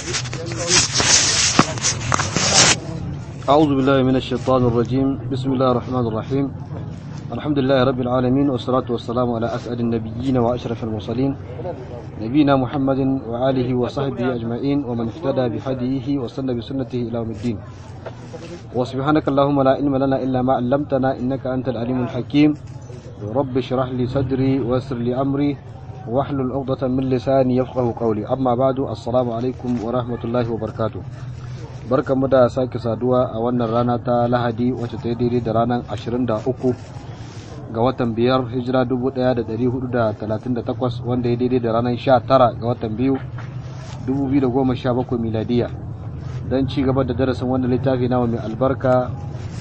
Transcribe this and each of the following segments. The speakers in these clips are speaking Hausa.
أعوذ بالله من الشيطان الرجيم بسم الله الرحمن الرحيم الحمد لله رب العالمين والصلاة والسلام على أسعد النبيين وأشرف المرسلين نبينا محمد وآله وصحبه أجمعين ومن اهتدى بهديه وسن بسنته إلى يوم الدين وسبحانك اللهم لا علم لنا إلا ما علمتنا إنك أنت العليم الحكيم رب اشرح لي صدري ويسر لي أمري واحلل عقدة من لساني يفقه قولي أما بعد السلام عليكم ورحمة الله وبركاته barkanmu da sake saduwa a wannan rana ta lahadi wacce ta yi daidai da ranar 23 ga watan biyar hijira 1438 wanda ya daidai da ranar 19 ga watan biyu 2017 miladiya don ci gaba da darasin wanda littafi nawa mai albarka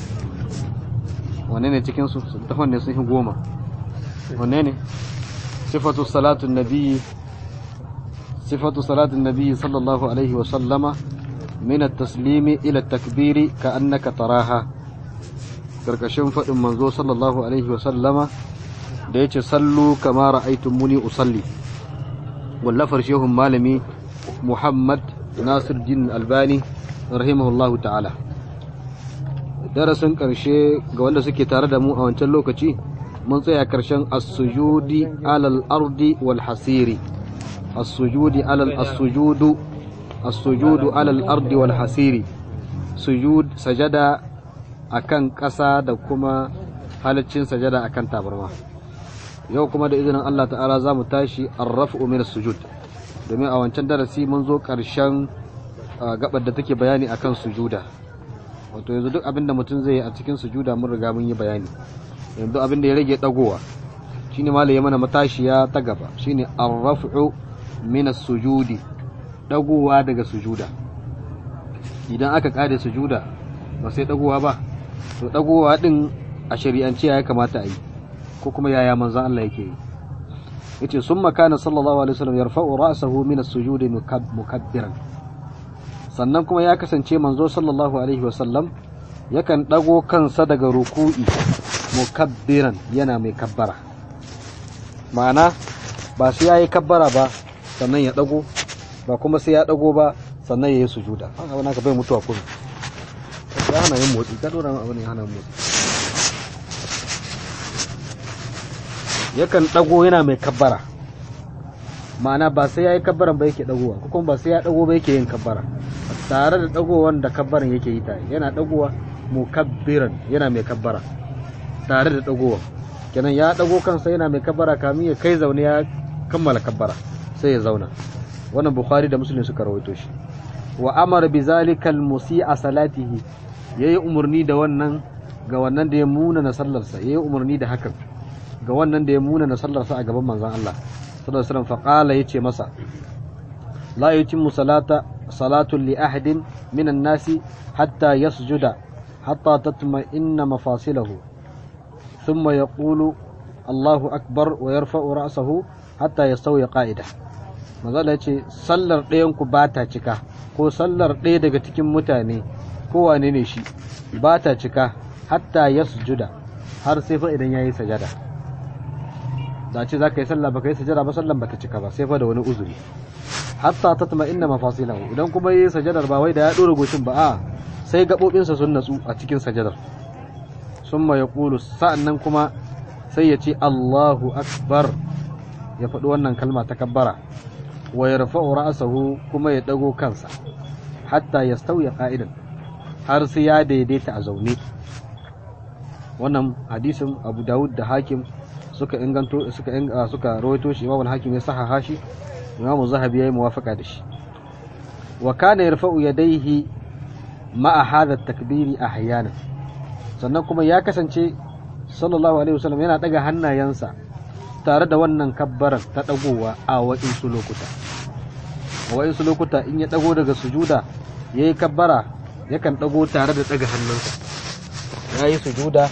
wane ne cikinsu ta wanne sun yi goma wane ne sifatu salatun nabi sifatu salatun nabi sallallahu alaihi wasallama من التسليم إلى التكبير كأنك تراها karkashin faɗin manzo sallallahu alaihi wasallama da ya ce sallu kama ra'aitun muni usalli wallafar shehun malami muhammad nasir jin albani rahimahullahu ta'ala darasin ƙarshe ga wanda suke tare da mu a wancan lokaci mun tsaya ƙarshen as-sujudi alal ardi wal hasiri as-sujudi alal as-sujudu as-sujudu alal ardi wal hasiri sujud sajada akan ƙasa da kuma halaccin sajada akan tabarma yau kuma da izinin Allah ta'ala za mu tashi arrafu min sujud domin a wancan darasi mun zo ƙarshen gabar da take bayani akan sujuda wato yanzu duk abin da mutum zai yi a cikin sujuda mun riga mun yi bayani yanzu abin da ya rage dagowa shine malai ya mana matashiya ta gaba shine arrafu min sujudi dagowa daga sujuda idan aka kare sujuda ba sai dagowa ba to dagowa din a shari'ance ya kamata a yi ko kuma yaya manzon Allah yake yi yace summa kana sallallahu alaihi wasallam yarfa'u ra'sahu min as-sujud mukabbiran sannan kuma ya kasance manzo sallallahu alaihi wasallam yakan dago kansa daga ruku'i mukabbiran yana mai kabbara ma'ana ba sai yayi kabbara ba sannan ya dago ba kuma sai ya dago ba sannan ya yi sujuda haka wani ka bai mutuwa kuma ya hana yin motsi ka dora abu ne hana motsi yakan dago yana mai kabbara ma'ana ba sai ya yi kabbaran ba yake dagowa ko kuma ba sai ya dago ba yake yin kabbara tare da dagowan da kabbaran yake yi tare yana dagowa mukabbiran yana mai kabbara tare da dagowa kenan ya dago kansa yana mai kabbara kamin ya kai zaune ya kammala kabbara sai ya zauna wannan bukhari da muslim suka rawaito shi wa amara bi zalika al musi'a salatihi yayi umurni da wannan ga wannan da ya muna na sallarsa yayi umurni da hakan ga wannan da ya muna na sallarsa a gaban manzon Allah sallallahu alaihi wasallam fa qala yace masa la yutimmu salata salatu li ahadin min an-nasi hatta yasjuda hatta tatma'inna mafasilahu thumma yaqulu Allahu akbar wa yarfa'u ra'sahu hatta yastawi qa'ida mazala ce sallar ɗayanku ba ta cika ko sallar ɗaya daga cikin mutane ko wane ne shi ba ta cika hatta ya sujuda har sai fa idan ya yi sajada da ce za ka yi sallah ba ka yi sajada ba sallan ba ta cika ba sai fa da wani uzuri hatta ta tuma inna mafasilahu idan kuma yi sajadar ba wai da ya ɗora goshin ba a sai gaɓoɓinsa sun natsu a cikin sajadar sun ma ya ƙulu sa'an nan kuma sai ya ce Allahu akbar ya faɗi wannan kalma ta kabbara wa yarfa'u ra'sahu kuma ya dago kansa hatta yastawiya qa'idan har sai ya daidaita a zaune wannan hadisin Abu Dawud da Hakim suka inganto suka suka rawaito shi Imam Hakim ya sahaha shi Imam Zahabi yayi muwafaqa da shi wa kana yarfa'u yadayhi ma'a hadha at-takbiri ahyana sannan kuma ya kasance sallallahu alaihi wasallam yana daga hannayensa tare da wannan kabbarar ta dagowa a waɗansu lokuta a waɗansu lokuta in ya dago daga sujuda ya yi kabbara yakan dago tare da daga hannunsa ya yi sujuda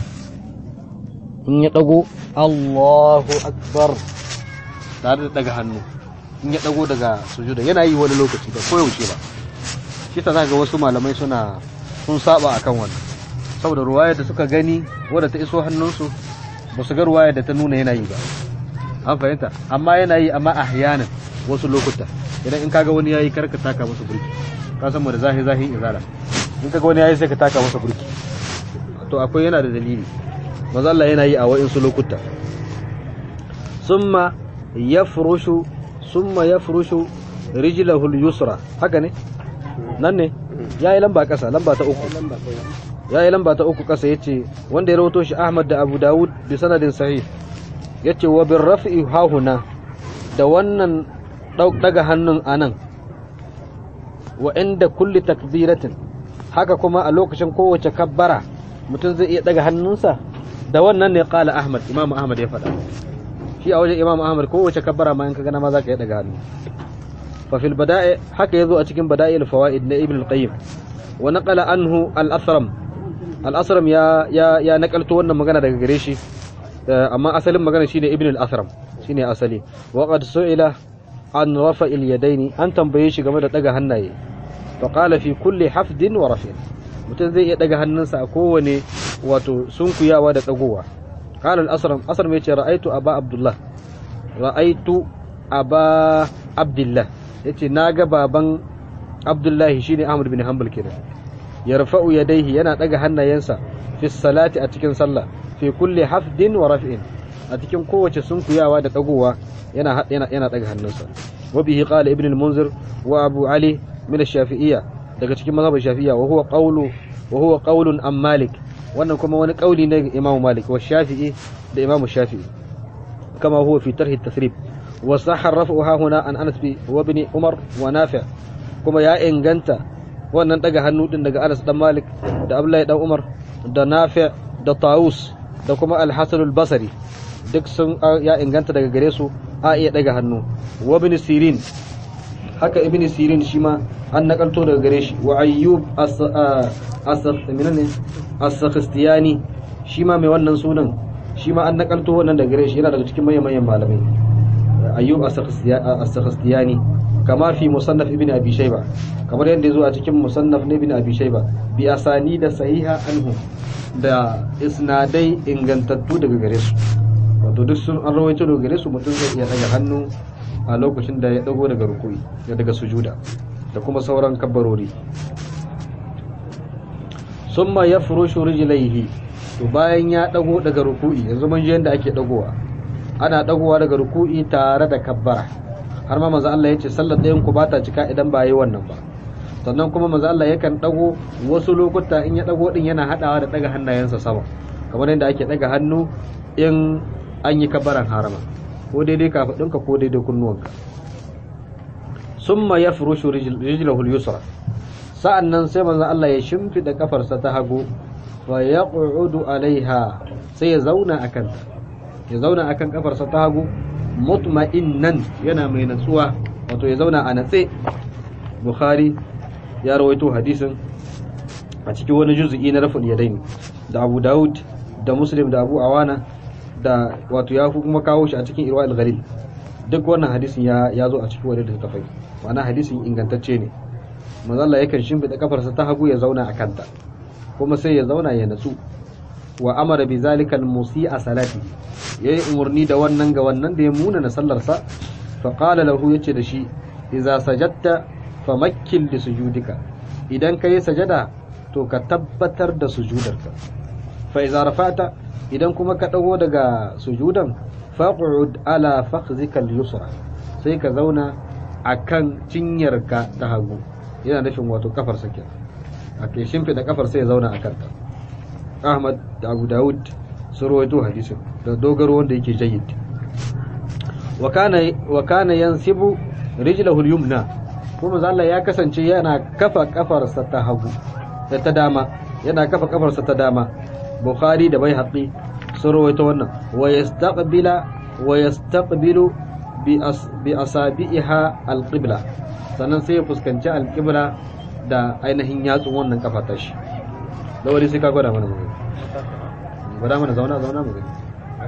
in ya dago Allahu akbar tare da daga hannu in ya dago daga sujuda yana yi wani lokaci da koyaushe ba shi ta ga wasu malamai suna sun saba akan wannan saboda ruwayar da suka gani wadda ta iso hannunsu ba su ga ruwayar da ta nuna yana yi ba an fahimta amma yana yi amma ahyanan wasu lokuta idan in kaga wani yayi karka taka masa burki ka san mu da zahi zahi izala in kaga wani yayi sai ka taka masa burki to akwai yana da dalili manzo Allah yana yi a wa'insu lokuta summa yafrushu summa yafrushu rijlahu al-yusra haka ne nan ne yayi lamba kasa lamba ta uku yayi lamba ta uku kasa yace wanda ya rawato shi Ahmad da Abu Dawud bi sanadin sahih yace wa bir raf'i hahuna da wannan daga hannun anan wa inda kulli takbiratin haka kuma a lokacin kowace kabbara mutum zai iya daga hannunsa da wannan ne kala Ahmad Imam Ahmad ya faɗa shi a wajen Imam Ahmad kowace kabbara ma in ka gana ma za ka iya daga hannu fa fil bada'i haka yazo a cikin bada'il fawaid na Ibn al-Qayyim wa naqala anhu al-Asram al-Asram ya ya ya nakalto wannan magana daga gare shi amma asalin magana shine Ibn al-Asram shine asali wa qad su'ila an rafa'il yadaini an tambaye shi game da daga hannaye fa qala fi kulli hafdin wa raf'in mutum zai iya daga hannunsa a kowane wato sunkuyawa da dagowa qala al-asram asram yace ra'aitu aba abdullah ra'aitu aba abdullah yace naga baban abdullah shine ahmad bin hanbal kenan yarfa'u yadayhi yana daga hannayensa fi salati a cikin sallah fi kulli hafdin wa raf'in a cikin kowace sunkuyawa da dagowa yana yana yana daga hannunsa wa bihi qala ibn al-munzir wa abu ali min ash-shafi'iyya daga cikin mazhabin shafi'iyya wa huwa qawlu wa huwa qawlun am malik wannan kuma wani kauli ne ga imam malik wa shafi'i da imam shafi'i kama huwa fi tarh at-tasrib wa sahha raf'uha huna an anas bi wa ibn umar wa nafi' kuma ya inganta wannan daga hannu din daga anas dan malik da abdullahi dan umar da nafi' da taus da kuma al-hasan al-basri duk sun ya inganta daga gare su a iya daga hannu wa ibn sirin haka ibn sirin shi ma an nakalto daga gare shi wa ayyub as-sakhtiyani shi ma mai wannan sunan shi ma an nakalto wannan daga gare shi yana daga cikin manyan manyan malamai ayyub as-sakhtiyani kama fi musannaf ibn abi shayba kamar yadda yazo a cikin musannaf na ibn abi shayba bi asani da sahiha anhu da isnadai ingantattu daga gare su wato duk sun an rawaito daga gare su mutum zai iya daga hannu a lokacin da ya dago daga rukui ya daga sujuda da kuma sauran kabbarori summa yafrushu rijlaihi to bayan ya dago daga ruku'i yanzu mun ji yanda ake dagowa ana dagowa daga ruku'i tare da kabbara har ma manzo Allah yace sallar ɗayan ku bata cika idan ba yi wannan ba sannan kuma manzo Allah yakan dago wasu lokuta in ya dago din yana hadawa da daga hannayensa sama kamar yadda ake daga hannu in an yi kabbaran harama ko daidai kafadunka ko daidai kunnuwanka summa yafrushu rijlahu al-yusra sa'annan sai manzo Allah ya shimfida kafarsa ta hagu fa yaq'udu alaiha sai ya zauna akan ta ya zauna akan kafarsa ta hagu mutma'innan yana mai natsuwa wato ya zauna a natse bukhari ya rawaito hadisin a cikin wani juz'i na raful yadaini da abu daud da muslim da abu awana da wato ya kuma kawo shi a cikin irwa al-ghalil duk wannan hadisin ya ya zo a cikin wani littafai ma'ana hadisin ingantacce ne manzo Allah yakan shimfida kafarsa ta hagu ya zauna a kanta kuma sai ya zauna ya natsu wa amara bi zalika al-musi'a salati yayi umurni da wannan ga wannan da ya muna na sallarsa fa qala lahu yace da shi idza sajadta famakkil li sujudika idan kai sajada to ka tabbatar da sujudarka fa idza rafa'ta idan kuma ka dago daga sujudan faq'ud ala fakhzika al-yusra sai ka zauna akan cinyarka ta hagu yana nufin wato kafar sakin ake shimfida kafar sai ya zauna akan ta Ahmad da Abu Dawud sun rawaito hadisin da dogaro wanda yake jayyid wa kana wa kana yansibu rijlahu al-yumna kuma Allah ya kasance yana kafa kafarsa ta hagu da ta dama yana kafa kafarsa ta dama Bukhari da Baihaqi sun rawaito wannan wa yastaqbila wa yastaqbilu bi as bi asabiha al-qibla sannan sai ya fuskanci al-qibla da ainihin yatsun wannan kafa ta shi da wani sai ka gwada mana mu gwada mana zauna zauna mu gani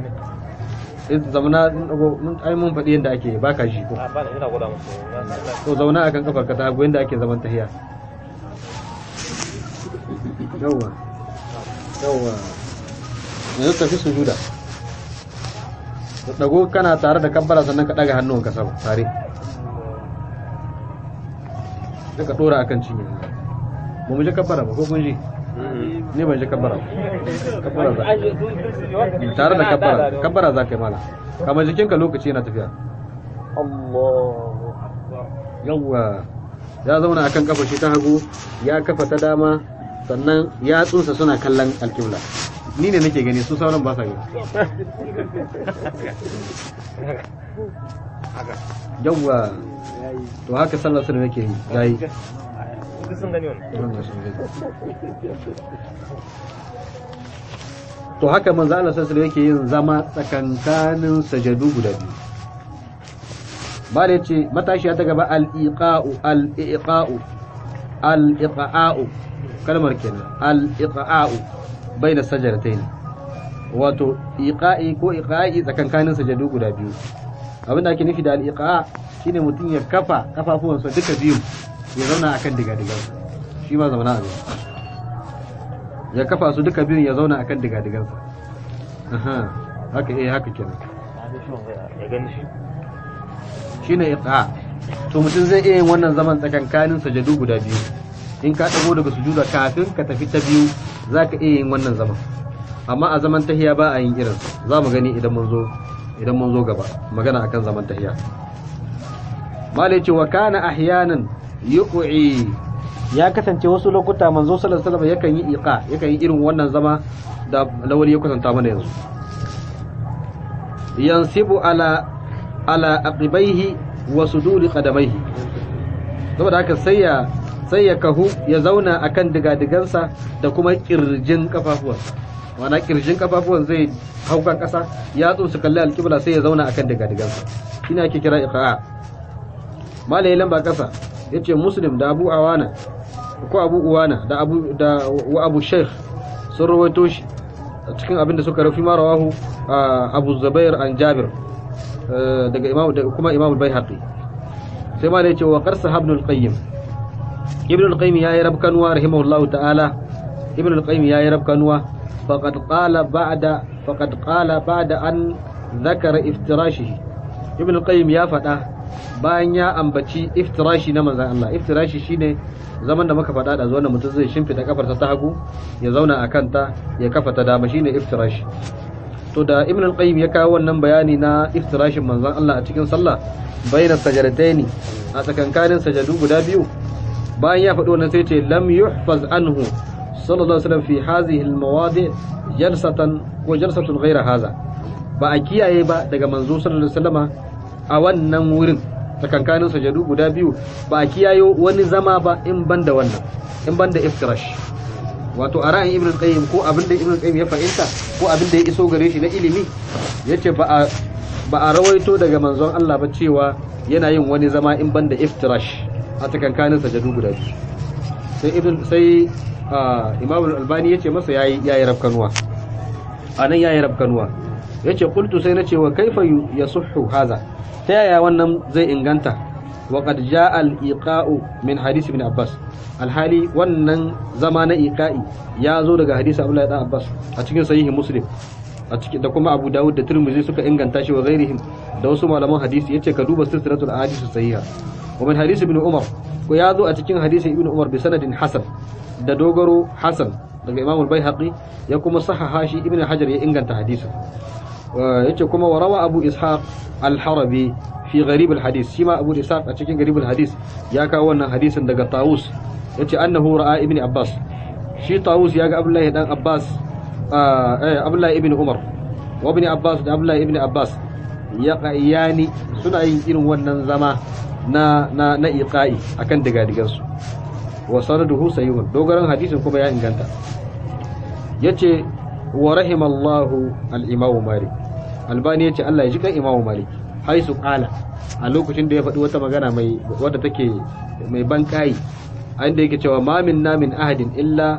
sai zauna mun ai mun faɗi yadda ake baka shi ko ba ina gwada musu to zauna akan kafar ka ta hagu yadda ake zaman tahiya yawwa yawwa yanzu tafi sujuda ka dago kana tare da kabbara sannan ka daga hannunka sama tare sai ka dora akan cinye ba mu ji kabbara ba ko kun ji ni ban ji kabbara ba kabbara za tare da kabbara kabbara za ka yi mala kamar jikinka lokaci yana tafiya Allahu yawwa ya zauna akan kafa shi ta hagu ya kafa ta dama sannan yatsunsa suna kallon alkibla ni ne nake gani su sauran ba sa gani yawwa to haka sallar su nake yi yayi sun gani wannan to haka manzo Allah sallallahu alaihi yake yin zama tsakankanin sajadu guda biyu ba da yace matashiya ta gaba al-iqa'u al-iqa'u al-iqa'u kalmar kenan al-iqa'u baina sajdatayn wato iqa'i ko iqa'i tsakankanin sajadu guda biyu abinda ake nufi da al-iqa' shine mutum ya kafa kafafuwansa duka biyu ya zauna akan diga-digansa shi ma zauna a ya kafa su duka biyun ya zauna akan diga-digansa aha haka eh haka kenan ya gani shi shine iqa to mutum zai iya yin wannan zaman tsakankanin sajadu guda biyu in ka dago daga sujuda kafin ka tafi ta biyu zaka iya yin wannan zaman amma a zaman tahiya ba a yin irin za mu gani idan mun zo idan mun zo gaba magana akan zaman tahiya malai ce wa kana ahyanan yuqi ya kasance wasu lokuta manzo sallallahu alaihi wasallam yakan yi iqa yakan yi irin wannan zama da lawali ya kwatanta mana yanzu yansibu ala ala aqibaihi wa suduri qadamaihi saboda haka sai ya sai ya kahu ya zauna akan digadigansa da kuma kirjin kafafuwansa wana kirjin kafafuwan zai haukan kasa yatsun su kalli alkibla sai ya zauna akan digadigansa shine ake kira iqa malai lamba kasa yace muslim da abu awana ko abu uwana da abu da wa abu sheikh sun rawaito shi a cikin abin da suka rafi marawahu abu zubair an jabir daga imam da kuma imam bai-haqi sai ma da yace wa qarsa ibn al-qayyim ibn al-qayyim yayi rabkanwa rahimahullahu ta'ala ibn al-qayyim yayi rabkanwa faqad qala ba'da faqad qala ba'da an dhakara iftirashihi ibn al-qayyim ya faɗa bayan ya ambaci iftirashi na manzan Allah iftirashi shine zaman da muka faɗa da zuwa mutum zai shimfida kafarsa ta hagu ya zauna a kanta ya kafa ta dama shine iftirashi to da ibn al-qayyim ya kawo wannan bayani na iftirashin manzan Allah a cikin sallah bayna sajadataini a tsakankanin sajadu guda biyu bayan ya faɗi wannan sai ce lam yuhfaz anhu sallallahu alaihi wasallam fi hadhihi al-mawadi jalsatan ko jalsatun ghayra hadha ba a kiyaye ba daga manzo sallallahu alaihi wasallama a wannan wurin tsakankanin sajadu guda biyu ba a kiyayo wani zama ba in ban da wannan in ban da iftirash wato a ra'ayin ibn qayyim ko abin da ibn qayyim ya fahimta ko abin da ya iso gare shi na ilimi yace ba a ba a rawaito daga manzon Allah ba cewa yana yin wani zama in ban da iftirash a tsakankanin sajadu guda biyu sai ibn sai imam al-albani yace masa yayi yayi rafkanuwa anan yayi rafkanuwa yace qultu sai nace wa kaifa yasihhu hadha ta yaya wannan zai inganta wa qad jaa al-iqa'u min hadith ibn abbas alhali wannan zama na iqa'i ya zo daga hadisi abdullahi dan abbas a cikin sahihi muslim a cikin da kuma abu dawud da tirmidhi suka inganta shi wa ghairihim da wasu malaman hadisi yace ka duba silsilatul ahadith sahiha wa min hadisi ibn umar ko ya zo a cikin hadisi ibn umar bi sanadin hasan da dogaro hasan daga imam al-baihaqi ya kuma sahaha shi ibn hajar ya inganta hadisin yace kuma wa rawa abu ishaq al-harabi fi gharib al-hadis shi ma abu ishaq a cikin gharib al-hadis ya kawo wannan hadisin daga tawus yace annahu ra'a ibn abbas shi tawus ya ga abdullahi dan abbas eh abdullahi ibn umar wa ibn abbas da abdullahi ibn abbas ya qayani suna yin irin wannan zama na na na iqa'i akan digadigan su wa sanaduhu sayyun dogaran hadisin kuma ya inganta yace wa rahimallahu al-imamu malik albani yace Allah ya ji kan imamu malik haisu qala a lokacin da ya faɗi wata magana mai wadda take mai bankai a inda yake cewa ma min namin ahadin illa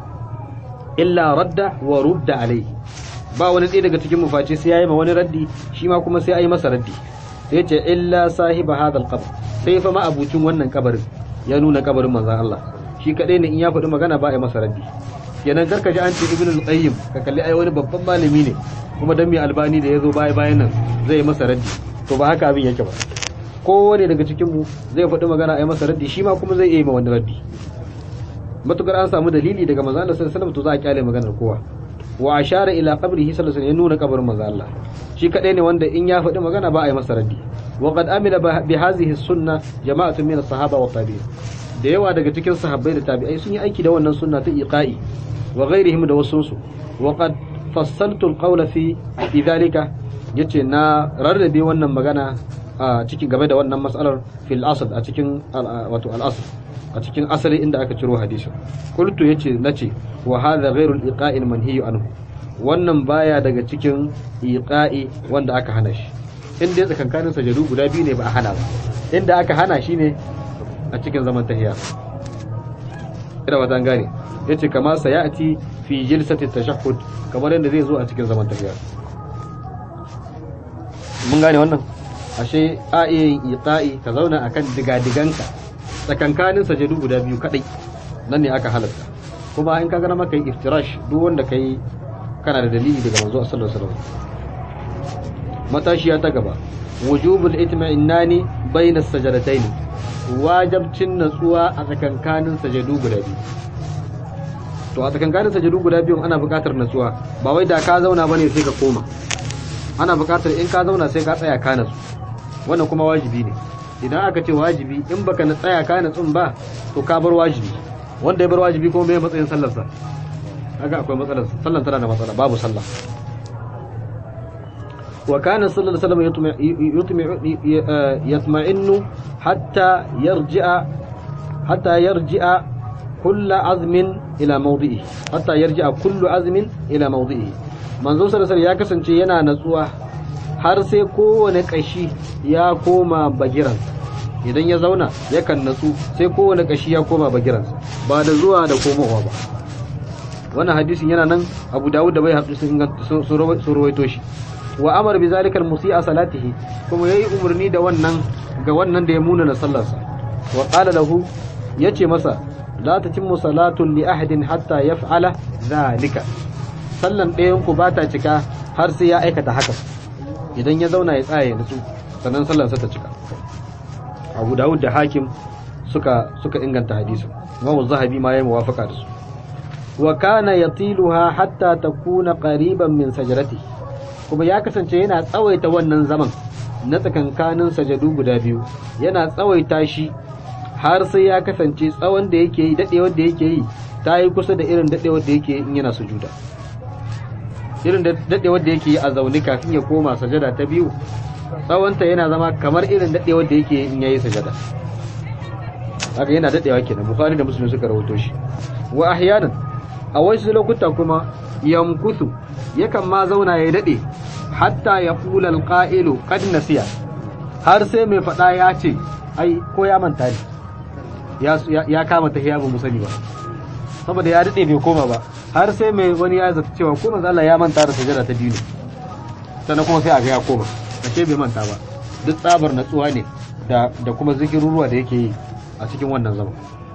illa radda wa rudda alai ba wani ɗaya daga cikin mufaci sai yayi ma wani raddi shi ma kuma sai ayi masa raddi sai ce illa sahiba hadal qabr sai fa ma abucin wannan kabarin ya nuna kabarin manzon Allah shi kadai ne in ya faɗi magana ba a yi masa raddi kenan karka ji an ce ibn al-qayyim ka kalli ai wani babban malami ne kuma dan mai albani da yazo baya bayan nan zai masa raddi to ba haka abin yake ba kowane daga cikin mu zai faɗi magana a yi masa raddi shi ma kuma zai iya yi ma wani raddi matukar an samu dalili daga manzo Allah sallallahu alaihi wasallam to za a kyale maganar kowa wa ashara ila qabrihi sallallahu alaihi wasallam ya nuna kabarin manzo Allah shi kadai ne wanda in ya faɗi magana ba a yi masa raddi wa qad amila bi hadhihi sunna jama'atun min as-sahaba wa tabi'in da yawa daga cikin sahabbai da tabi'ai sun yi aiki da wannan sunna ta iqa'i wa ghairihim da wasu su wa qad fassaltu al-qawla fi fi dhalika yace na rarrabe wannan magana a cikin game da wannan mas'alar fil asl a cikin wato al-asl a cikin asali inda aka ciro hadisin qultu yace nace wa hadha ghairu al-iqa'i manhiyu anhu wannan baya daga cikin iqa'i wanda aka hana shi inda ya tsakankanin sajadu guda biyu ne ba a hana ba inda aka hana shi ne a cikin zaman tahiya ina wata gane yace kama sayati fi jilsati tashahhud kamar yadda zai zo a cikin zaman tahiya mun gane wannan ashe a iya yin iqa'i ka zauna akan digadiganka tsakankanin sajadu guda biyu kadai nan ne aka halatta kuma in ka gana maka yi iftirash duk wanda kai kana da dalili daga manzo sallallahu alaihi wasallam matashiya ta gaba wujubul itma'innani bayna sajadatayn wajibcin natsuwa a tsakankanin sajadu guda biyu to a tsakankanin sajadu guda biyu ana buƙatar natsuwa ba wai da ka zauna bane sai ka koma ana buƙatar in ka zauna sai ka tsaya ka natsu wannan kuma wajibi ne idan aka ce wajibi in baka na tsaya ka natsun ba to ka bar wajibi wanda ya bar wajibi kuma mai matsayin sallarsa haka akwai matsalar sallan tana da matsala babu sallah wa kana sallallahu alaihi wasallam yatma'innu hatta yarji'a hatta yarji'a kullu azmin ila mawdi'i hatta yarji'a kullu azmin ila mawdi'i manzo sallallahu alaihi ya kasance yana natsuwa har sai kowane kashi ya koma bagiransa idan ya zauna yakan natsu sai kowane kashi ya koma bagiransa ba da zuwa da komowa ba wannan hadisin yana nan abu dawud da bai haɗu sun rawaito shi wa amar bi zalikal musi'a salatihi kuma yayi umarni da wannan ga wannan da ya muna na sallarsa wa qala lahu yace masa la tatimmu salatun li ahadin hatta yaf'ala zalika sallan ɗayan ku bata cika har sai ya aikata haka idan ya zauna ya tsaya ya nutsu sannan sallarsa ta cika abu dawud da hakim suka suka inganta hadisin imamu zahabi ma yayi muwafaqa da su wa kana yatiluha hatta takuna qariban min sajrati kuma ya kasance yana tsawaita wannan zaman na tsakankanin sajadu guda biyu yana tsawaita shi har sai ya kasance tsawon da yake yi dadewar da yake yi ta yi kusa da irin dadewar da yake yi in yana sujuda irin dadewar da yake yi a zaune kafin ya koma sajada ta biyu tsawonta yana zama kamar irin dadewar da yake yi in yayi sajada haka yana dadewa kenan bukhari da muslim suka rawaito shi wa ahyanan a wasu lokuta kuma yamkusu yakan ma zauna ya dade hatta ya kula alqa'ilu qad nasiya har sai mai fada ya ce ai ko ya manta ne ya ya kama tahiya ba mu sani ba saboda ya dade bai koma ba har sai mai wani ya zata cewa ko manzo Allah ya manta da sajada ta biyu ne sannan kuma sai a ga ya koma ashe bai manta ba duk tsabar natsuwa ne da da kuma zikiruruwa da yake yi a cikin wannan zaman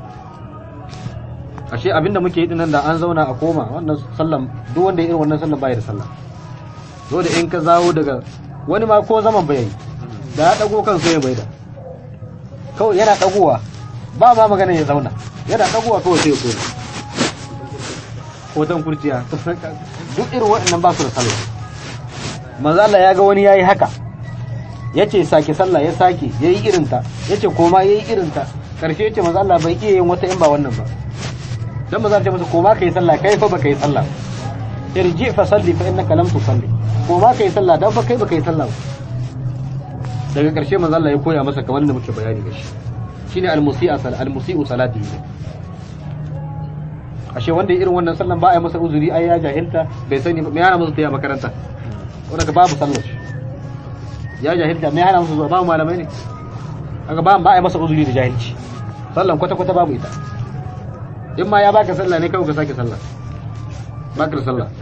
ashe abinda muke yi dinnan da an zauna a koma wannan sallan duk wanda ya irin wannan sallan bai da sallah dole in ka zawo daga wani ma ko zaman bai yi da ya dago kan sai bai da kawai yana dagowa ba ma magana ya zauna yana dagowa kawai sai ya koma hoton kurciya duk irin waɗannan ba su da sallah manzo Allah ya ga wani yayi haka yace sake sallah ya sake yayi irinta yace koma yayi irinta karshe yace manzo Allah bai iya yin wata in ba wannan ba dan ba za ta masa koma kai sallah kai fa baka yi sallah irji fa salli fa innaka lam tusalli koma kai sallah dan fa kai baka yi sallah ba daga karshe manzo Allah ya koya masa kamar da muke bayani da shi shine al-musi'a sal al-musi'u salatihi ashe wanda irin wannan sallan ba a yi masa uzuri ai ya jahilta bai sani me yana masa tafiya makaranta wanda ka babu sallar ya jahilta me yana masa zuwa babu malamai ne kaga ba ba a yi masa uzuri da jahilci sallan kwata kwata babu ita in ma ya baka sallah ne kawai ka sake sallah baka da sallah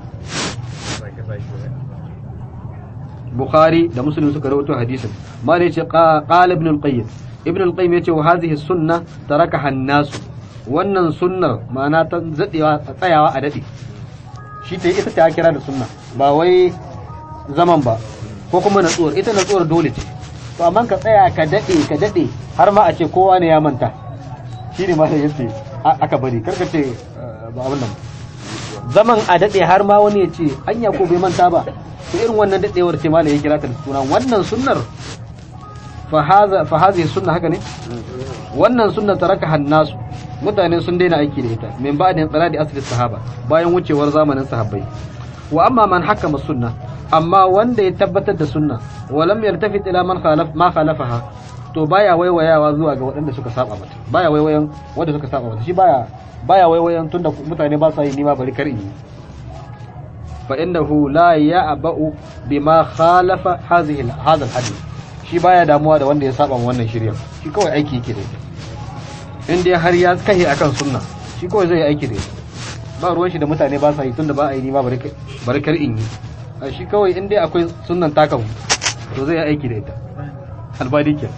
Bukhari da Muslim suka rawaito hadisin ma ne yace qala ibn al-qayyim ibn al-qayyim yace wa hadhihi sunna tarakaha an-nas wannan sunnar ma'ana ta zadewa tsayawa a dade shi ta ita ta kira da sunna ba wai zaman ba ko kuma natsuwar ita natsuwar dole ce to amma ka tsaya ka dade ka dade har ma a ce kowa ne ya manta shine ma yace aka bari karka ce ba abin nan zaman a dade har ma wani ya ce anya ko bai manta ba to irin wannan dadewar ce malai ya kira ta da suna wannan sunnar fa haza fa hazihi sunna haka ne wannan sunna taraka hannasu mutane sun daina aiki da ita min ba'din tsaradi asli sahaba bayan wucewar zamanin sahabbai wa amma man hakama sunna amma wanda ya tabbatar da sunna wa lam yaltafit ila man khalaf ma khalafaha to baya waiwayawa zuwa ga waɗanda suka saba mata baya waiwayan wanda suka saba mata shi baya baya waiwayan tunda mutane ba sa yi nima bari kar yi fa innahu la ya'ba'u bima khalafa hadhihi hadha al-hadith shi baya damuwa da wanda ya saba wannan shirya shi kawai aiki yake da ita in dai har ya kahe akan sunna shi kawai zai yi aiki da ita ba ruwan shi da mutane ba sa yi tunda ba a yi nima bari kar in yi a shi kawai in dai akwai sunnan takamu to zai yi aiki da ita albadi ke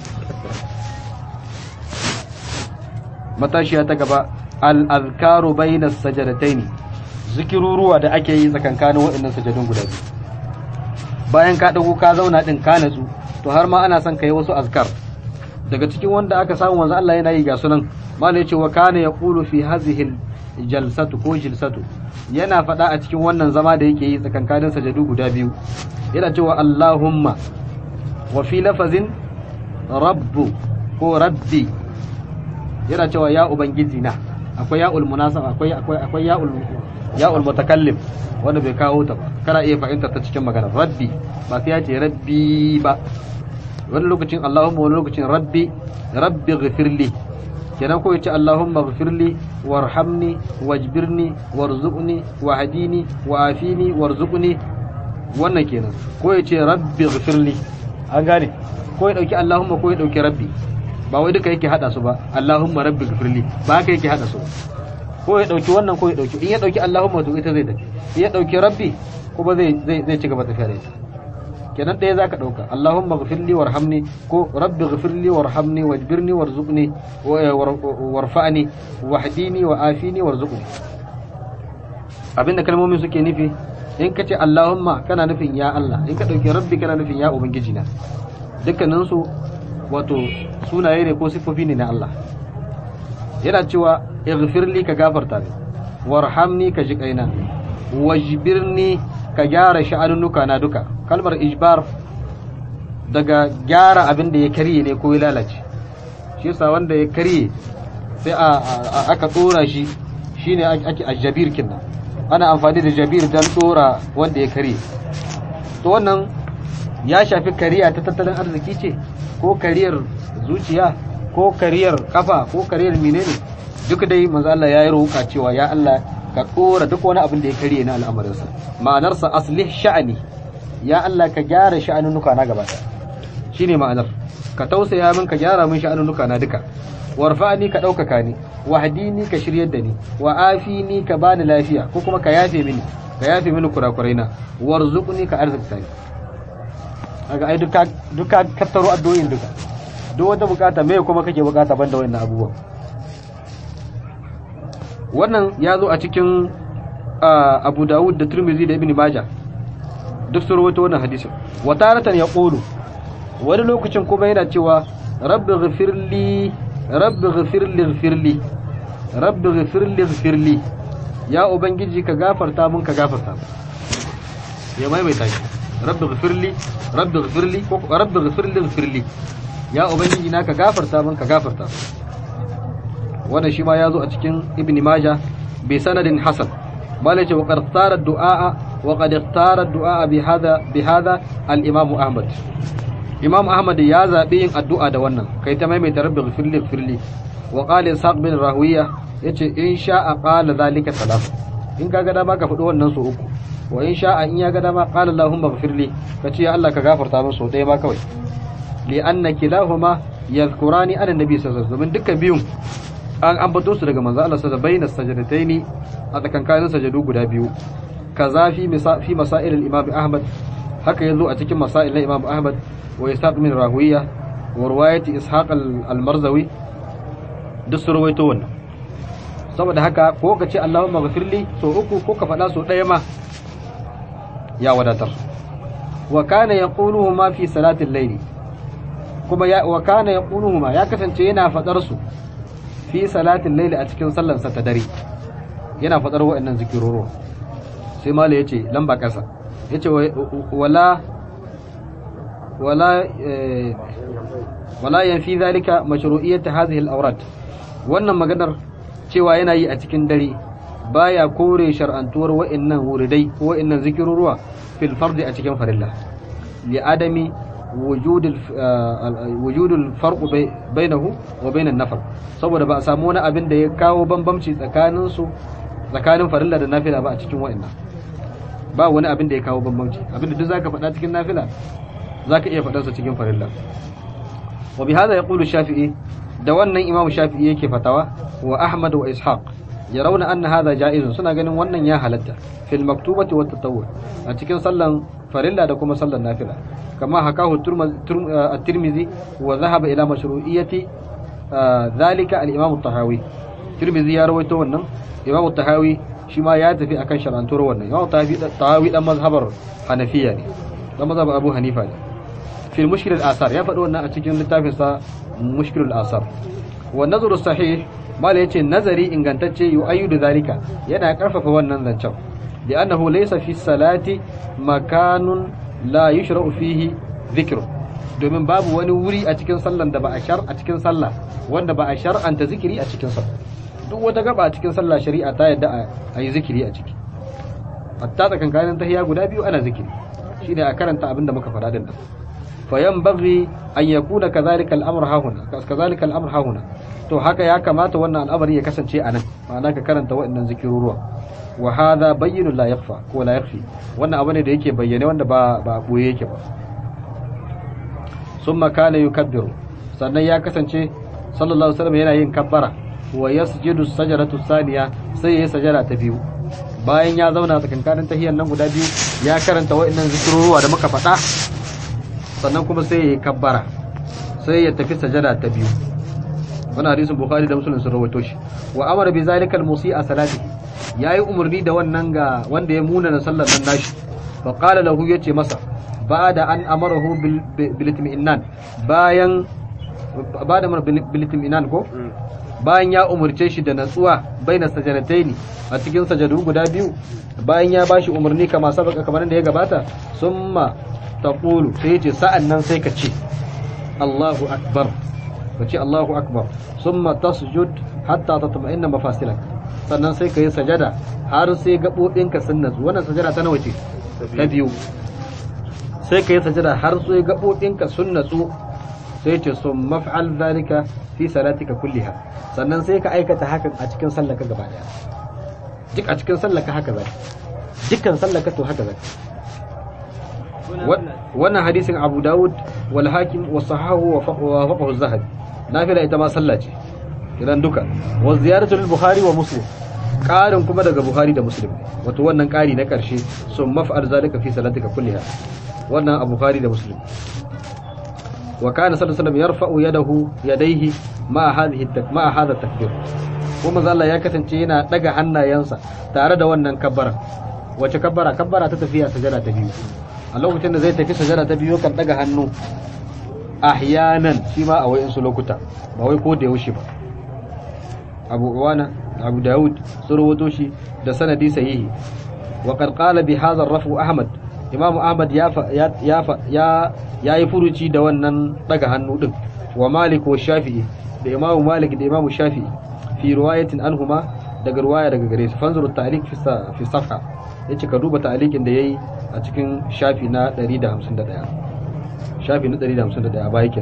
matashiya ta gaba al-azkaru bayna sajadataini zikiruruwa da ake yi tsakankanin waɗannan sajadun guda biyu bayan ka dago ka zauna din ka natsu to har ma ana son kai wasu azkar daga cikin wanda aka samu wanzu Allah yana yi ga sunan malai yace wa kana yaqulu fi hadhihi jalsatu ko jilsatu yana faɗa a cikin wannan zama da yake yi tsakankanin sajadu guda biyu yana cewa Allahumma wa fi lafazin rabbu ko rabbi yana cewa ya ubangiji na akwai ya'ul munasaba akwai akwai akwai ya'ul ya'ul mutakallim wanda bai kawo ta ba kana iya fahimtar ta cikin magana rabbi ba sai ya ce rabbi ba wani lokacin Allahumma wani lokacin rabbi rabbi ghafirli kenan ko yace Allahumma ghafirli warhamni wajbirni warzuqni wahdini wa'afini warzuqni wannan kenan ko yace rabbi ghafirli an gane ko ya dauki Allahumma ko ya dauki rabbi ba wai duka yake hada su ba Allahumma rabbi ghafirli ba haka yake hada su ba ko ya dauki wannan ko ya dauki in ya dauki Allahumma to ita zai tafi in ya dauki rabbi kuma zai zai zai ci gaba tafiya da ita kenan ɗaya zaka ɗauka Allahumma ghfirli warhamni ko rabbi ghfirli warhamni wajbirni warzuqni warfa'ni wahdini wa afini warzuqni abinda kalmomin suke nufi in ka ce Allahumma kana nufin ya Allah in ka ɗauki rabbi kana nufin ya ubangiji na dukkanin su wato sunaye ne ko sifofi ne na Allah yana cewa ighfirli ka gafarta ni warhamni ka ji kaina wajbirni ka gyara sha'anunuka na duka kalmar ijbar daga gyara abin da ya karye ne ko ya lalace shi yasa wanda ya karye sai a aka tsora shi shine ake ajabir kinnan ana amfani da jabir dan tsora wanda ya karye to wannan ya shafi kariya ta tattalin arziki ce ko kariyar zuciya ko kariyar kafa ko kariyar menene duk dai manzo Allah ya yi roƙa cewa ya Allah ka tsora duk wani abin da ya karye na al'amarinsa ma'anarsa aslih sha'ani ya Allah ka gyara sha'anunuka na gaba shine ma'anar ka tausaya min ka gyara min sha'anunuka na duka warfa'ni ka ɗaukaka ni wahdini ka shiryar da ni wa afini ka bani lafiya ko kuma ka yafe mini ka yafe mini kurakurai na warzuqni ka arzikta ni kaga ai duka duka kattaro addu'o'in duka duk wata bukata me kuma kake bukata banda wannan abubuwan wannan ya zo a cikin Abu Dawud da Tirmidhi da Ibn Majah duk sun rawaito wannan hadisin wa taratan yaqulu wani lokacin kuma yana cewa rabbi ghfirli rabbi ghfirli ghfirli rabbi ghfirli ghfirli ya ubangiji ka gafarta mun ka gafarta ya maimaita shi rabbi ghfirli rabbi ghfirli ko rabbi ghfirli ghfirli ya ubangiji na ka gafarta mun ka gafarta wannan shi ma ya zo a cikin ibn majah bi sanadin hasan malai ce wa qad tara du'a wa qad ikhtara du'a bi hada bi hada al imam ahmad imam ahmad ya zabi yin addu'a da wannan kai ta maimaita rabbi ghfirli ghfirli wa qala ishaq bin rawiya yace in sha'a qala zalika salam in ka ga dama ka faɗi wannan so uku wa in sha'a in ya ga dama qala allahumma ghfirli kace ya Allah ka gafarta min so ɗaya ma kawai li anna kilahuma yadhkurani ana nabi sallallahu alaihi wasallam dukkan biyun an ambato su daga manzo Allah sallallahu alaihi wasallam sajadataini a tsakankanin sajadu guda biyu kaza fi fi masail al-imam Ahmad haka yazo a cikin masail na Imam Ahmad wa Ishaq min Rahuwiya wa riwayati Ishaq al-Marzawi duk su rawaito wannan saboda haka ko ka ce Allahumma ghafirli so uku ko ka faɗa so ɗaya ma ya wadatar wa kana yaquluhu ma fi salatil layli kuma ya wa kana yaquluhuma ya kasance yana fadar su fi salatin layli a cikin sallan sa ta dare yana fadar wa'annan zikiroro sai mala yace lamba kasa yace wala wala eh, wala yanfi zalika mashru'iyyat hadhihi al-awrad wannan maganar cewa yana yi a cikin dare baya kore shar'antuwar wa'annan wuridai ko wa'annan zikiruruwa fil fardi a cikin farilla li adami wujudul wujudul farq bainahu wa bainan nafil saboda ba a samu wani abin da ya kawo bambamci tsakanin su tsakanin farilla da nafila ba a cikin wa'annan ba wani abin da ya kawo bambamci abin da duk zaka faɗa cikin nafila zaka iya faɗarsa cikin farilla wa bihadha yaqulu shafi'i da wannan imamu shafi'i yake fatawa wa ahmad wa ishaq yarawna anna hadha ja'izun suna ganin wannan ya halatta fil maktubati wat tatawwu a cikin sallan farilla da kuma sallan nafila kama hakahu at-tirmidhi wa dhahaba ila mashru'iyyati dhalika al-imam at-tahawi tirmidhi ya rawaito wannan imam at-tahawi shi ma ya tafi akan shar'antuwar wannan imam at-tahawi dan mazhabar hanafiya ne dan mazhabar abu hanifa ne fil mushkil al-asar ya faɗi wannan a cikin littafinsa mushkil al-asar wa nazaru sahih mala yace nazari ingantacce yu'ayyidu zalika yana karfafa wannan zancen da annahu laysa fi salati makanun la yushra'u fihi dhikr domin babu wani wuri a cikin sallan da ba a shar a cikin sallah wanda ba a shar'anta zikiri a cikin sallah duk wata gaba a cikin sallah shari'a ta yadda a yi zikiri a ciki hatta tsakankanin tahiyya guda biyu ana zikiri shine a karanta abin da muka faɗa din nan fayanbaghi an yakuna kadhalika al-amr hahuna kadhalika al-amr hahuna to haka ya kamata wannan al'amari ya kasance a nan ma'ana ka karanta waɗannan zikiruruwa wa hadha bayyinu la yakhfa ko la yakhfi wannan abu ne da yake bayyane wanda ba ba boye yake ba summa kana yukabbiru sannan ya kasance sallallahu alaihi wasallam yana yin kabbara wa yasjudu sajaratu thaniya sai ya sajada ta biyu bayan ya zauna tsakankanin tahiyyar nan guda biyu ya karanta waɗannan zikiruruwa da muka faɗa sannan kuma sai ya yi kabbara sai ya tafi sajada ta biyu wani hadisin bukhari da muslim sun rawaito shi wa amara bi zalika al-musi'a salati yayi umarni da wannan ga wanda ya muna na sallar nan nashi fa qala lahu yace masa ba'da an amarahu bil itminan bayan ba'da amara bil itminan ko bayan ya umurce shi da natsuwa baina sajadataini a cikin sajadu guda biyu bayan ya bashi umarni kama sabaka kamar da ya gabata summa taqulu sai yace sa'an nan sai ka ce Allahu akbar ka ce Allahu akbar summa tasjud hatta tatma'inna mafasilak sannan sai ka yi sajada har sai gabobinka sun natsu wannan sajada ta nawa ce ta biyu sai ka yi sajada har sai gabobinka sun natsu sai ce sun maf'al zalika fi salatika kulliha sannan sai ka aikata hakan a cikin sallaka gaba daya duk a cikin sallaka haka zaka dukkan sallaka to haka zaka wannan hadisin Abu Dawud wal Hakim wa sahahu wa faqahu az-Zahabi nafila ita ma sallah ce idan duka wa ziyaratu al-Bukhari wa Muslim ƙarin kuma daga Bukhari da Muslim wato wannan ƙari na ƙarshe sun maf'al zalika fi salatika kulliha wannan a Bukhari da Muslim wa kana sallallahu alaihi wasallam yarfa'u yadahu yadayhi ma hadhihi ma hadha takbir kuma Allah ya kasance yana daga hannayensa tare da wannan kabbara wace kabbara kabbara ta tafiya sajada ta biyu a lokacin da zai tafi sajada ta biyu kan daga hannu ahyanan shi ma a wayansu lokuta ba wai ko da yaushe ba Abu Uwana Abu Dawud sun rawato shi da sanadi sahihi wa qad qala bi hadha ar-rafu Ahmad Imam Ahmad ya ya ya ya yi furuci da wannan daga hannu din wa Malik wa Shafi'i da Imam Malik da Imam Shafi'i fi riwayatin anhuma daga riwaya daga gare su fanzuru ta'liq fi fi safha yace ka duba ta'liqin da yayi a cikin shafi na 151 shafi na 151 ba yake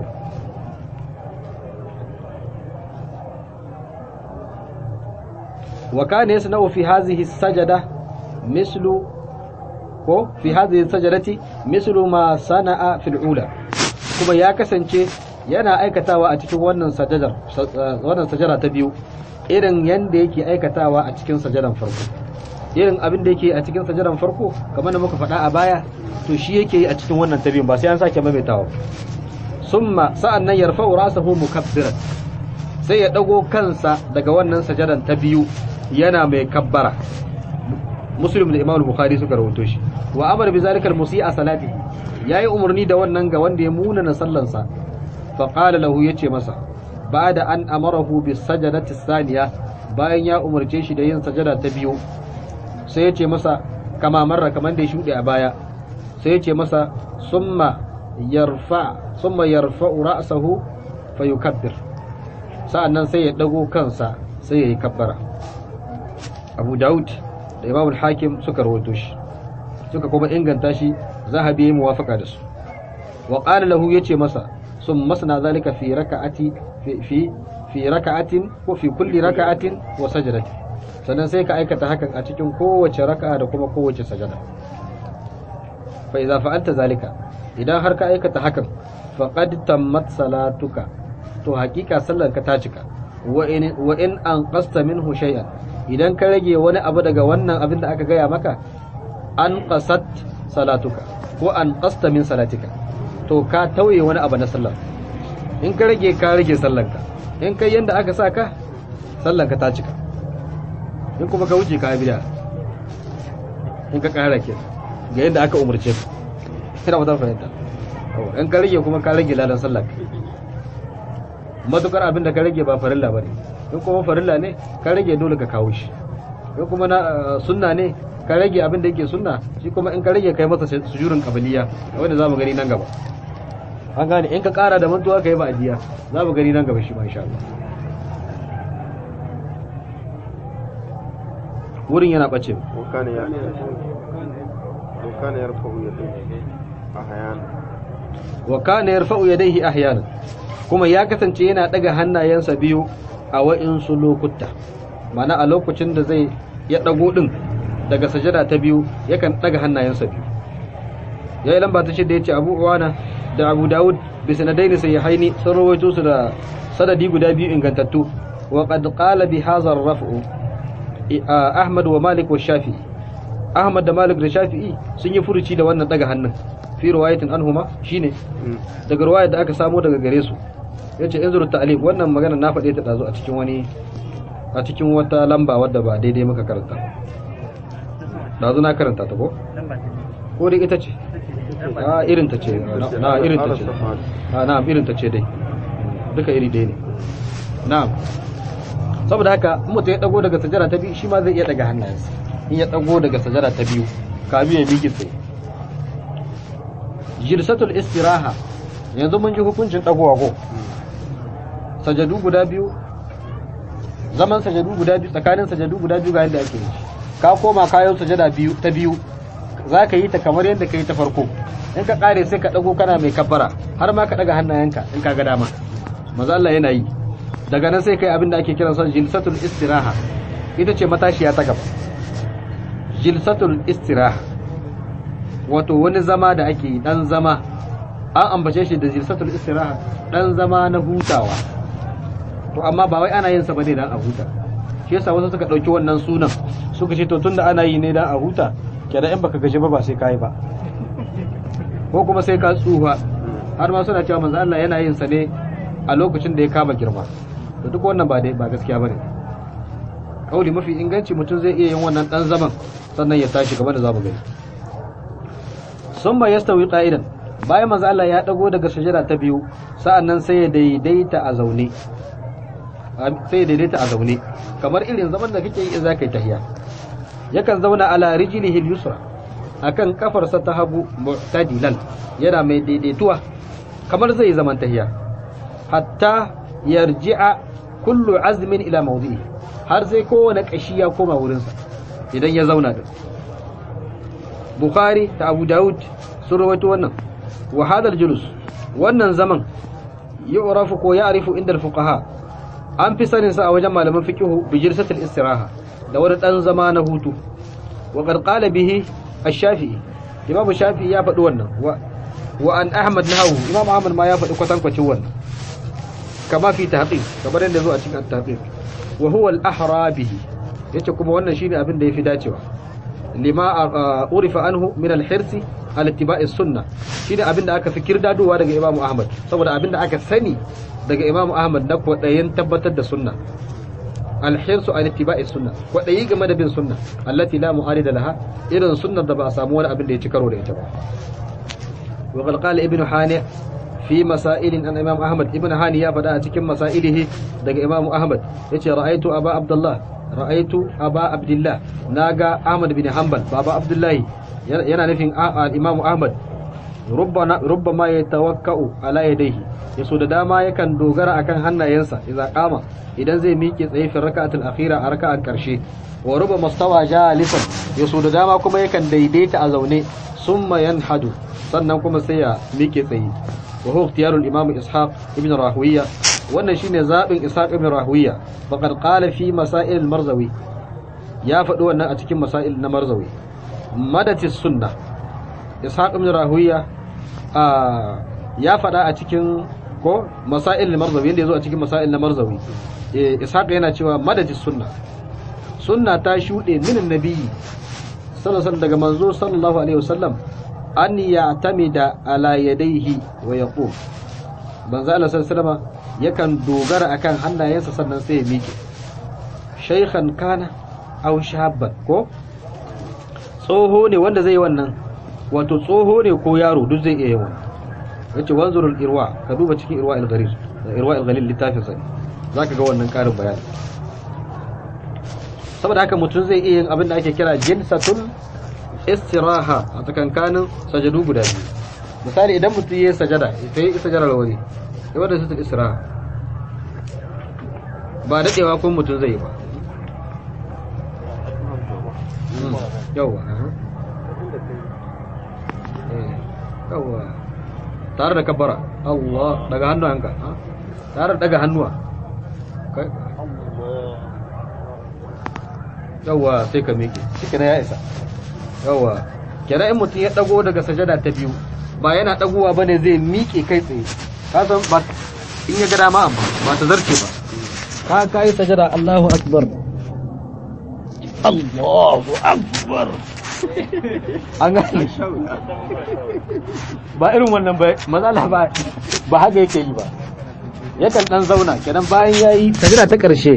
wa kana yasna'u fi hadhihi sajada mislu ko fi hadhihi sajadati mislu ma sana'a fil ula kuma ya kasance yana aikatawa a cikin wannan sajadar wannan sajara ta biyu irin yanda yake aikatawa a cikin sajadan farko irin abin da yake a cikin sajadan farko kamar da muka faɗa a baya to shi yake yi a cikin wannan ta biyun ba sai an sake maimaitawa summa sa'an nan yarfa'u rasahu mukabbiran sai ya dago kansa daga wannan sajadan ta biyu yana mai kabbara muslim da imam bukhari suka rawaito shi wa amara bi zalika al-musi'a salati yayi umarni da wannan ga wanda ya muna na sallansa fa qala lahu yace masa ba'da an amarahu bis sajadati saniya bayan ya umarce shi da yin sajada ta biyu sai yace masa kama marra kaman da ya shude a baya sai yace masa summa yarfa summa yarfa'u ra'sahu fayukabbir sa'annan sai ya dago kansa sai ya yi kabbara abu daud da imam al-hakim suka rawaito shi suka kuma inganta shi zahabi ya muwafaka da su wa qala lahu yace masa sun masna zalika fi raka'ati fi fi fi raka'atin ko fi kulli raka'atin wa sajdati sannan sai ka aikata hakan a cikin kowace raka'a da kuma kowace sajada fa idza fa'alta zalika idan har ka aikata hakan faqad tammat salatuka to hakika sallar ka ta cika wa in wa in anqasta minhu shay'an idan ka rage wani abu daga wannan abin da aka gaya maka an qasat salatuka ko an qasta min salatika to ka tauye wani abu na sallar in ka rage ka rage sallanka in kai yanda aka sa ka sallanka ta cika in kuma ka wuce ka bida in ka kara ke ga yadda aka umarce ka ina ba ta fahimta in ka rage kuma ka rage ladan sallar matukar abin da ka rage ba farilla bane in kuma farilla ne ka rage dole ka kawo shi in kuma na sunna ne ka rage abin da yake sunna shi kuma in ka rage kai masa sujurin kabiliya wanda zamu gani nan gaba an gane in ka kara da mantuwa kai ba ajiya zamu gani nan gaba shi ma insha Allah wurin yana bace وكان ي- وكان يرفع يديه أحيانا wa kana yarfa'u yadayhi ahyanan kuma ya kasance yana daga hannayensa biyu a wa'insu lokuta mana a lokacin da zai ya dago din daga sajada ta biyu yakan daga hannayensa biyu yayi lamba ta shida yace Abu Uwana da Abu Dawud bi sanadaini sahihaini sun rawaito su da sanadi guda biyu ingantattu wa qad qala bi hadha ar-raf'u Ahmad wa Malik wa Shafi'i Ahmad da Malik da Shafi'i sun yi furuci da wannan daga hannun fi riwayatin anhuma shine daga riwayar da aka samo daga gare su yace inzuru ta'liq wannan magana na faɗe ta dazo a cikin wani a cikin wata lamba wadda ba daidai muka karanta dazo na karanta ta ko ko dai ita ce a irin ta ce na irin ta ce a na irin ta ce dai duka iri ɗaya ne na'am saboda haka in mutum ya dago daga sajara ta biyu shi ma zai iya daga hannayensa in ya dago daga sajara ta biyu kamin ya miƙe tsaye jilsatul istiraha yanzu mun ji hukuncin dagowa ko sajadu guda biyu zaman sajadu guda biyu tsakanin sajadu guda biyu ga yadda ake yi ka koma kayan sajada biyu ta biyu za ka yi ta kamar yadda ka yi ta farko in ka kare sai ka dago kana mai kabbara har ma ka daga hannayenka in ka ga dama maza Allah yana yi daga nan sai kai abin da ake kiran son jilsatul istiraha ita ce matashiya ta gaba jilsatul istiraha wato wani zama da ake yi dan zama an ambace shi da jilsatul istiraha dan zama na hutawa to amma ba wai ana yin sa bane dan a huta shi yasa wasu suka dauki wannan sunan suka ce to tunda ana yi ne dan a huta kenan in baka gaji ba ba sai kai ba ko kuma sai ka tsufa har ma suna cewa manzo Allah yana yin sa ne a lokacin da ya kama girma to duk wannan ba dai ba gaskiya bane kauli mafi inganci mutum zai iya yin wannan dan zaman sannan ya tashi gaba da zamu gani sun ba yastawi qa'idan bayan manzo Allah ya dago daga sujada ta biyu sa'annan sai ya daidaita a zaune sai ya daidaita a zaune kamar irin zaman da kake yi za ka yi tahiya yakan zauna ala rijlihi al-yusra akan kafarsa ta hagu mu'tadilan yana mai daidaituwa kamar zai zaman tahiya hatta yarji'a kullu azmin ila mawdi'i har sai kowane kashi ya koma wurinsa idan ya zauna da Bukhari da Abu Dawud sun rawaito wannan wa hadal julus wannan zaman yu'rafu ko ya'rifu inda al-fuqaha an fi sanin sa a wajen malaman fiqhu bi jirsatil istiraha da wani dan zama na hutu wa qad qala bihi ash-shafi'i imam shafi'i ya faɗi wannan wa wa an ahmad nahawu imam ahmad ma ya faɗi kwatankwacin wannan kama fi tahqiq kamar yadda zo a cikin at-tahqiq wa huwa al-ahra bihi yace kuma wannan shine abin da yafi dacewa lima urifa anhu min al-hirsi al ittiba'i sunna shine abin da aka fi kirdadowa daga Imam Ahmad saboda abin da aka sani daga Imam Ahmad na kwadayin tabbatar da sunna al-hirsu al ittiba'i sunna kwadayi game da bin sunna allati la mu'arida laha irin sunnar da ba a samu wani abin da ya ci karo da ita ba wa qad qala ibn hani fi fi masailin an imam ahmad ibn hani ya faɗa a cikin masailihi daga imam ahmad yace ra'aitu aba abdullah ra'aitu aba abdullah naga ahmad bin hanbal baba abdullahi yana nufin imam ahmad rubbama ya tawakka'u ala yadayhi yaso da dama yakan dogara akan hannayensa idan kama idan zai miƙe tsaye fi raka'atul akhira a raka'ar karshe wa rubbama stawa jalisan yaso da dama kuma yakan daidaita a zaune summa yanhadu sannan kuma sai ya miƙe tsaye wa huwa ikhtiyarul imam ishaq ibn rahuwiya wannan shine zabin ishaq ibn rahuwiya faqad qala fi masail al-marzawi ya faɗi wannan a cikin masail na marzawi madatis sunnah ishaq ibn rahuwiya ya faɗa a cikin ko masail na marzawi yadda ya zo a cikin masail na marzawi ishaq yana cewa madajis sunna sunna ta shuɗe minin nabiyyi sallallahu daga manzo sallallahu alaihi wasallam an ya'tamida ala yadayhi wa yaqum manzo Allah sallallahu yakan dogara akan hannayensa sannan sai ya miƙe shaykhan kana aw shabban ko tsoho ne wanda zai yi wannan wato tsoho ne ko yaro duk zai iya yawan yace wanzurul irwa ka duba cikin irwa al-gharir irwa al-ghalil littafin sa zaka ga wannan karin bayani saboda haka mutum zai iya yin abin da ake kira jinsatul istiraha a tsakankanin sajadu guda biyu misali idan mutum ya yi sajada sai ya sajada rawari ya wadda situl istiraha ba dadewa kun mutum zai yi ba yawa yawa tare da kabbara Allah daga hannuwanka tare da daga hannuwa yawa sai ka miƙe shi ya isa yawa kenan in mutum ya dago daga sajada ta biyu ba yana dagowa bane zai miƙe kai tsaye ka san ba in ya ga dama amma ba ta zarce ba ka kai sajada Allahu akbar Allahu akbar an gane ba irin wannan ba matsala ba ba haka yake yi ba yakan dan zauna kenan bayan yayi sajada ta karshe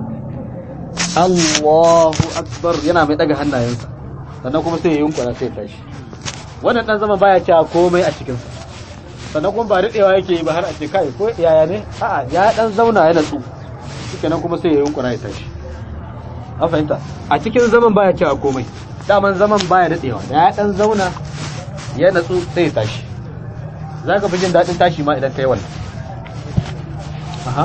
Allahu akbar yana mai daga hannayensa sannan kuma sai ya yunkura sai ya tashi wannan dan zama baya cewa komai a cikin sa sannan kuma ba daɗewa yake yi ba har a ce kai ko yaya ne a'a ya dan zauna ya natsu kenan kuma sai ya yunkura ya tashi an fahimta a cikin zaman baya cewa komai daman zaman baya daɗewa da ya dan zauna ya natsu sai ya tashi za ka fi jin daɗin tashi ma idan ka yi wannan aha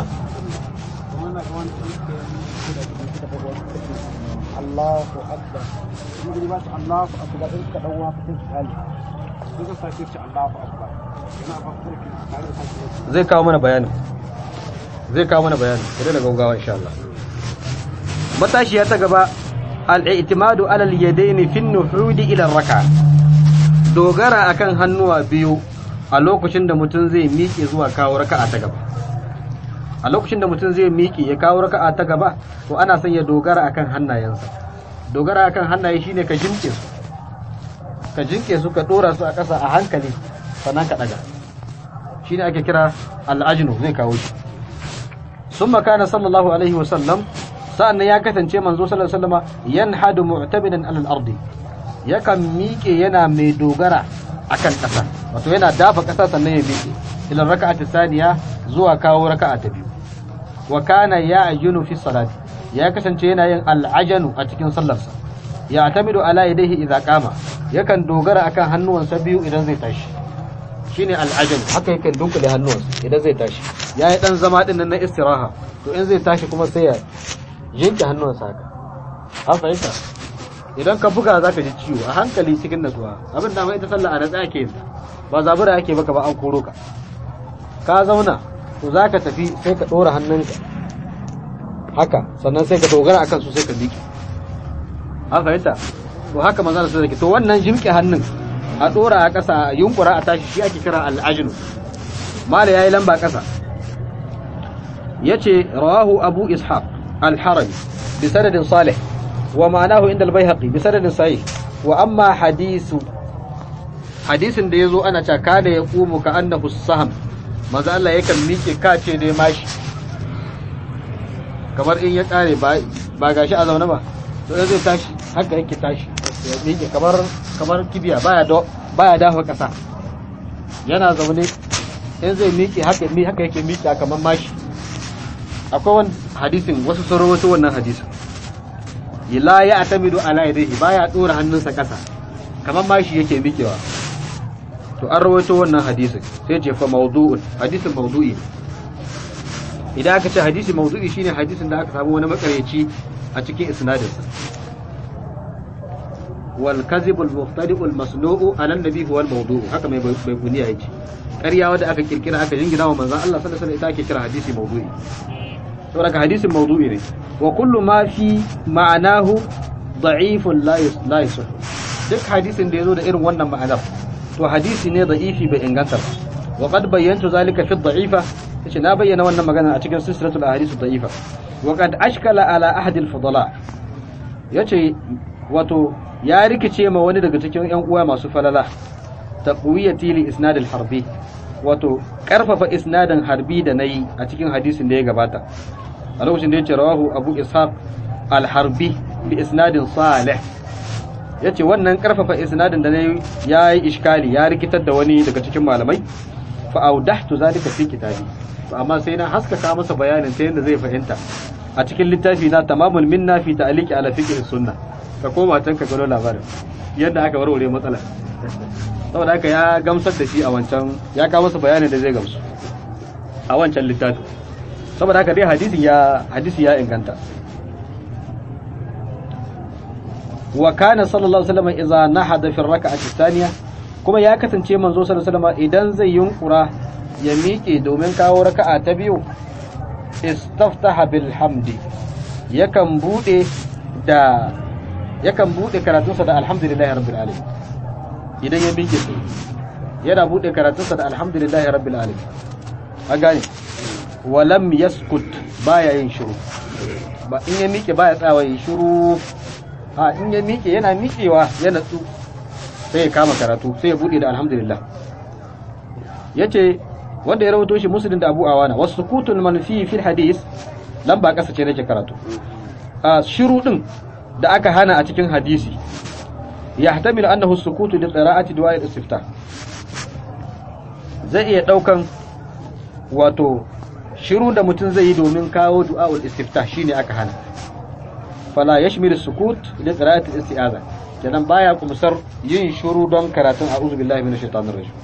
Allahu akbar in gani ba shi Allahu akbar in ka dawo haka sai hali in ka sake shi Allahu akbar yana ba ku da tare da sake zai kawo mana bayanin zai kawo mana bayanin sai da gaugawa insha Allah matashiya ta gaba al-i'timadu ala al-yadayn fi an-nuhud ila raka dogara akan hannuwa biyu a lokacin da mutum zai miƙe zuwa kawo raka'a ta gaba a lokacin da mutum zai miƙe ya kawo raka'a ta gaba to ana son ya dogara akan hannayensa dogara akan hannaye shine ka jinke su ka jinke su ka dora su a ƙasa a hankali sannan ka daga shine ake kira al'ajinu zai kawo shi summa kana sallallahu alaihi wa sallam sa'annan ya kasance manzo sallallahu alaihi wasallama yanhadu mu'tamidan alal ardi yakan miƙe yana mai dogara akan ƙasa wato yana dafa ƙasa sannan ya miƙe ila raka'ati saniya zuwa kawo raka'a ta biyu wa kana ya'junu fi salati ya kasance yana yin al'ajanu a cikin sallarsa ya tamidu ala yadayhi idza qama yakan dogara akan hannuwansa biyu idan zai tashi shine al'ajanu haka yakan dunkule hannuwansa idan zai tashi yayi dan zama din nan na istiraha to in zai tashi kuma sai ya jinke hannuwansa haka an fahimta idan ka buga zaka ji ciwo a hankali cikin natsuwa abin da mai ita sallah a natsa ake yin ba zabura ake baka ba an koro ka ka zauna to za ka tafi sai ka ɗora hannunka haka sannan sai ka dogara akan su sai ka miƙe an fahimta to haka manzana su zaki to wannan jimƙe hannun a ɗora a ƙasa a yunkura a tashi shi ake kira al'ajinu mala ya yi lamba ƙasa ya ce rawahu abu ishaq al-harami bi sanadin salih wa ma'anahu inda al-baihaqi bi sanadin sahih wa amma hadisu hadisin da yazo ana cewa kada ya qumu ka annahu saham maza Allah yakan miƙe kace dai mashi kamar in ya kare ba ba gashi a zaune ba to zai tashi haka yake tashi ya miƙe kamar kamar kibiya baya do baya dafa ƙasa yana zaune in zai miƙe haka mi haka yake miƙe kamar mashi akwai wani hadisin wasu sun rawaito wannan hadisin la ya atamidu ala yadihi baya dora hannunsa kasa kamar mashi yake miƙewa to an rawaito wannan hadisin sai ce fa mawdu'un hadisin mawdu'i idan aka ce hadisi mawdu'i shine hadisin da aka samu wani makareci a cikin isnadinsa wal kadhib al muftadi al masnu'u ala nabi huwa al mawdu'u haka mai bai kuniya yake ƙarya wanda aka kirkira aka jingina wa manzon Allah sallallahu alaihi wasallam ita ake kira hadisi mawdu'i saboda hadisin mawdu'i ne wa kullu ma fi ma'anahu da'ifun la la yusah duk hadisin da yazo da irin wannan ma'anar to hadisi ne da'ifi bai inganta ba wa qad bayyantu zalika fi da'ifa yace na bayyana wannan magana a cikin silsilatul ahadith da'ifa wa qad ashkala ala ahad al fudala yace wato ya rikice ma wani daga cikin yan uwa masu falala taqwiyati li isnad al harbi wato karfafa isnadin harbi da nayi a cikin hadisin da ya gabata a lokacin da yace rawahu abu ishaq al harbi bi isnadin salih yace wannan karfafa isnadin da nayi yayi iskali ya rikitar da wani daga cikin malamai fa audahtu zalika fi kitabi to amma sai na haskaka masa bayanin ta yadda zai fahimta a cikin littafi na tamamul minna fi ta'liqi ala fiqh sunna ka koma can ka gano labarin yadda aka warware matsala saboda haka ya gamsar da shi a wancan ya kawo masa bayanin da zai gamsu a wancan littafi saboda haka dai hadisi ya hadisi ya inganta wa kana sallallahu alaihi wasallam idza nahada fi rak'ati thaniya kuma ya kasance manzo sallallahu alaihi wasallam idan zai yunkura ya miƙe domin kawo raka'a ta biyu istaftaha bil hamdi yakan bude da yakan bude karatunsa da alhamdulillahi rabbil alamin idan ya miƙe sai yana bude karatunsa da alhamdulillahi rabbil alamin a gane walam yaskut baya yin shiru ba in ya miƙe baya tsawa yin shiru a in ya miƙe yana miƙewa ya natsu sai ya kama karatu sai ya bude da alhamdulillah yace wanda ya rawato shi muslim da abu awana wasu sukutul manfi fil hadis lamba kasa ce nake karatu a shiru din da aka hana a cikin hadisi yahtamilu annahu sukutu li qira'ati du'a al-istiftah zai iya daukan wato shiru da mutum zai yi domin kawo du'a al-istiftah shine aka hana fala yashmilu sukut li qira'ati al-isti'aza kenan baya kumsar yin shiru don karatun a'udhu billahi minash shaitanir rajim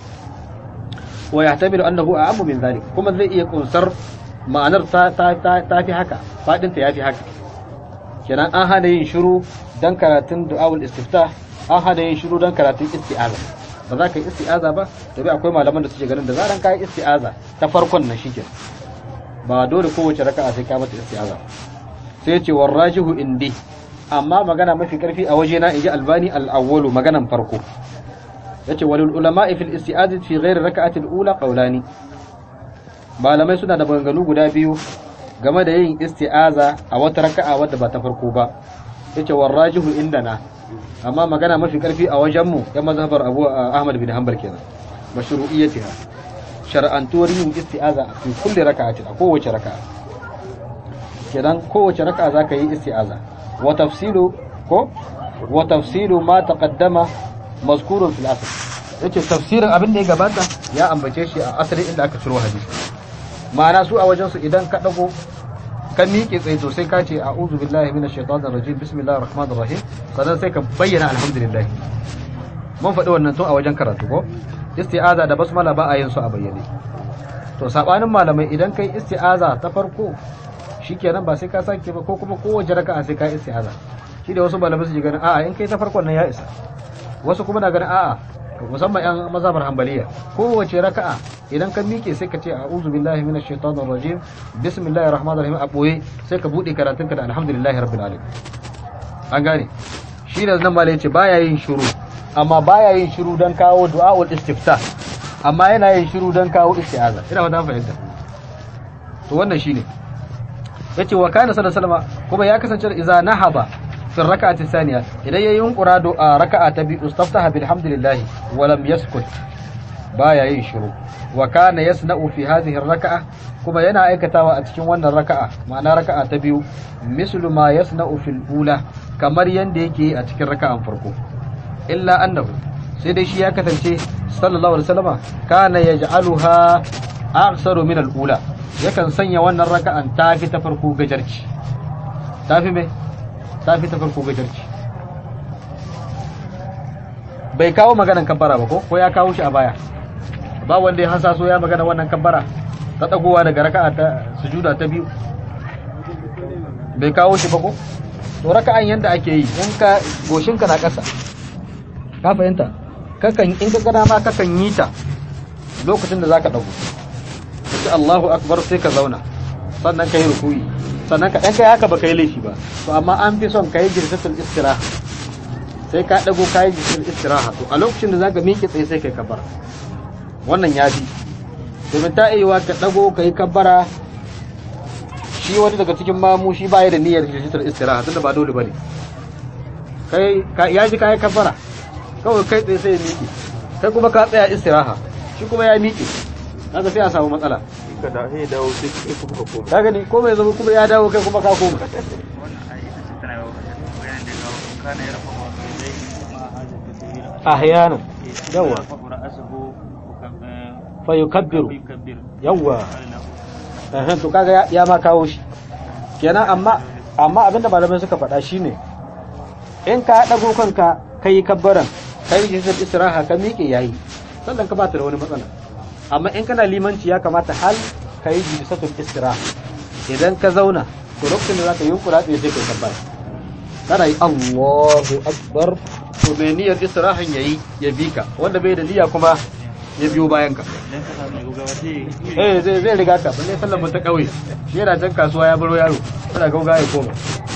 wa yahtamilu annahu a'ammu min dhalik kuma zai iya kunsar ma'anar ta ta ta fi haka fadin ta yafi haka kenan an hana yin shiru dan karatun du'aul istiftah an hana yin shiru dan karatun isti'aza ba za ka yi isti'aza ba to bai akwai malaman da suke ganin da zaran ka yi isti'aza ta farkon nan shike ba dole kowace raka'a sai ka mata isti'aza sai ya ce warrajihu indi amma magana mafi karfi a wajena inji albani al-awwalu maganan farko yace walul ulama fil isti'azati fi ghairi rak'ati al-ula qawlani malamai suna da maganganu guda biyu game da yin isti'aza a wata raka'a wadda ba ta farko ba yace warrajihu indana amma magana mafi karfi a wajen mu ya mazhabar Abu Ahmad bin Hanbal kenan mashru'iyyatiha shar'antuwar yin isti'aza a fi kulli raka'atin a kowace raka'a kenan kowace raka'a zaka yi isti'aza wa tafsilu ko wa tafsilu ma taqaddama mazkurun fil asl yace tafsirin abin da ya gabata ya ambace shi a asali inda aka ciro hadisi ma'ana su a wajen su idan ka dago ka miƙe tsaye to sai ka ce a'udhu billahi minash shaitanir rajim bismillahir rahmanir rahim sannan sai ka bayyana alhamdulillah mun faɗi wannan tun a wajen karatu ko isti'aza da basmala ba a yin su a bayyane to sabanin malamai idan kai isti'aza ta farko shikenan ba sai ka sake ba ko kuma kowace raka'a sai ka isti'aza shi da wasu malamai su ji ganin a'a in kai ta farkon nan ya isa wasu kuma na ganin a'a musamman yan mazhabar hanbaliya kowace raka'a idan ka miƙe sai ka ce a'udhu billahi minash shaitanir rajim bismillahir rahmanir rahim a boye sai ka bude karatunka da alhamdulillahi rabbil alamin an gane shi da nan malai yace baya yin shiru amma baya yin shiru dan kawo du'aul istifta amma yana yin shiru dan kawo isti'aza ina fata fahimta to wannan shine yace wa kana sallallahu alaihi wasallam kuma ya kasance idza nahaba في الركعة الثانية إلي ينقر ركعة استفتح بالحمد لله ولم يسكت بايا ينشر وكان يسنأ في هذه الركعة كما ينا أيكتاوى أتكين وانا الركعة معنى ركعة تبيو مثل ما يسنأ في الأولى كما ينديكي أتكين ركعة فرقو إلا أنه sai dai shi ya kasance sallallahu alaihi wasallama kana yaj'aluha aksaru min al-ula yakan sanya wannan raka'an tafi ta farko gajarci tafi me tafi ta farko gajarci bai kawo maganan kabbara ba ko ko ya kawo shi a baya ba wanda ya hasaso ya magana wannan kabbara ta dagowa daga raka'a ta sujuda ta biyu bai kawo shi ba ko to raka'an yanda ake yi in ka goshinka na ƙasa ka fahimta kakan in ka gana ma kakan yi ta lokacin da zaka dago sai Allahu akbar sai ka zauna sannan kai ruku'i sannan ka dan kai haka ba kai laifi ba to amma an fi son kai jirsatul istiraha sai ka dago kai jirsatul istiraha to a lokacin da zaka miƙe tsaye sai kai kabbara wannan ya fi domin ta iya ka dago kai kabbara shi wani daga cikin mamu shi baya da niyyar jirsatul istiraha tunda ba dole bane kai ya ji kai kabbara kawai kai tsaye sai ya miƙe kai kuma ka tsaya istiraha shi kuma ya miƙe kaga sai a samu matsala ka da sai dawo sai kai kuma ka koma ka gani ko mai zama kuma ya dawo kai kuma ka koma ahyanan yawa fa yukabbiru yawa eh to kaga ya- ya ma kawo shi kenan amma amma abinda malamai suka faɗa shine in ka dago kanka kai kabbaran kai jisar istiraha ka miƙe yayi sannan ka bata da wani matsala amma in kana limanci ya kamata hal ka yi jisatul istiraha idan ka zauna to lokacin da zaka yi kura tsaye sai kai kabbara kana yi Allahu akbar to mai niyyar istirahan yayi ya bi ka wanda bai da niyya kuma ya biyo bayan ka eh zai zai riga ka balle sallar mun ta kauye shi yana can kasuwa ya baro yaro kana gauga ya koma